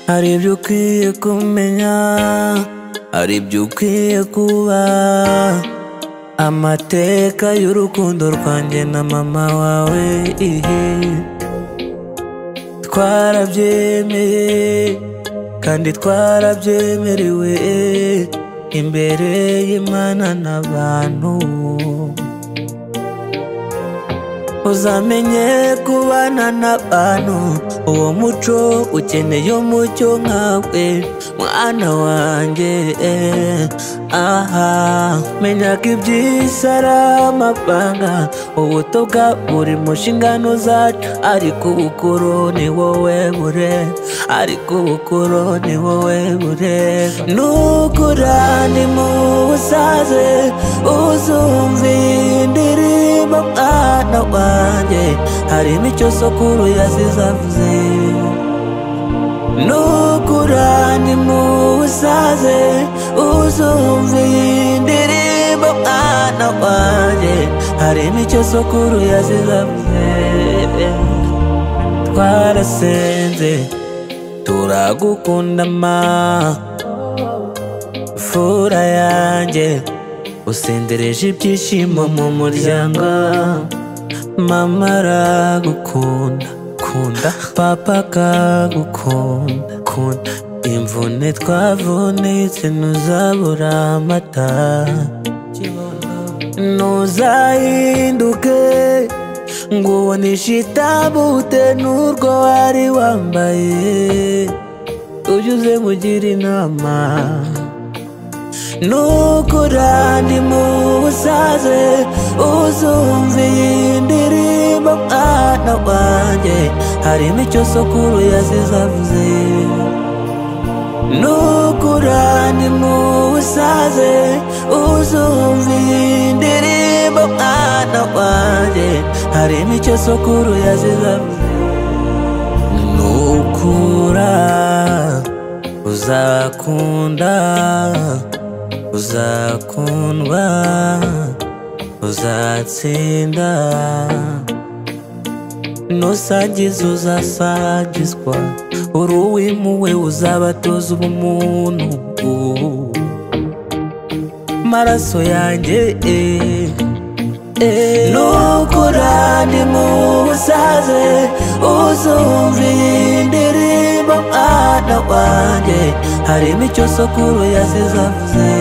hari ibyo ukwiye kumenya hari ibyo ukwiye kuba amateka y'urukundo rwanjye na mama wawe ihe twarabyemeye kandi twarabyemerewe imbere y'Imana n'abantu uzamenye kubana n'abantu uwo muco ukeneye umucyo nkawe mwana wanjye aha menya ko iby'isi ari amapanga ubuto bwa buri mushingano zacu ariko ubukuru ni wowe bureba ariko ubukuru ni wowe bureba nukura ni mu busaze uzumvira indirimbo mwana wanjye hari icyo sokuru yazizavuze nukura ni mu busaze uzumva iyi ndirimbo mwana wanjye hari icyo sokuru yazizavuze twarasenze turagukunda ma fura yanjye usendereje ibyishimo mu muryango mama aragukunda kunda papa akagukunda kunda imvune twavunitse ntuzabura amata ntuzahinduke ngo ubonishe itabute n'urwo wari wambaye ujye uze mugira inama nukura ndi mu busaze uzumva iyi ndirimbo mwana wanjye harimo icyo sokuru yazizavuze nukura ndi mu busaze uzumva iyi ndirimbo mwana wanjye harimo icyo sokuru yazizavuze nukura uzakunda uzakundwa uzatsinda nusagiza uzasagizwa uri uw'imuwe uzabatoza ubumuntu maraso yanjye nukura ni mu busaze uzumva indirimbo mwana wanjye harimo icyo sokuru yazizavuze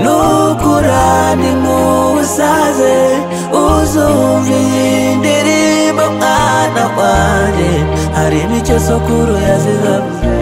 nukura ni mu busaze uzumva iyi ndirimbo mwana wanjye harimo icyo sokuru yazizavuze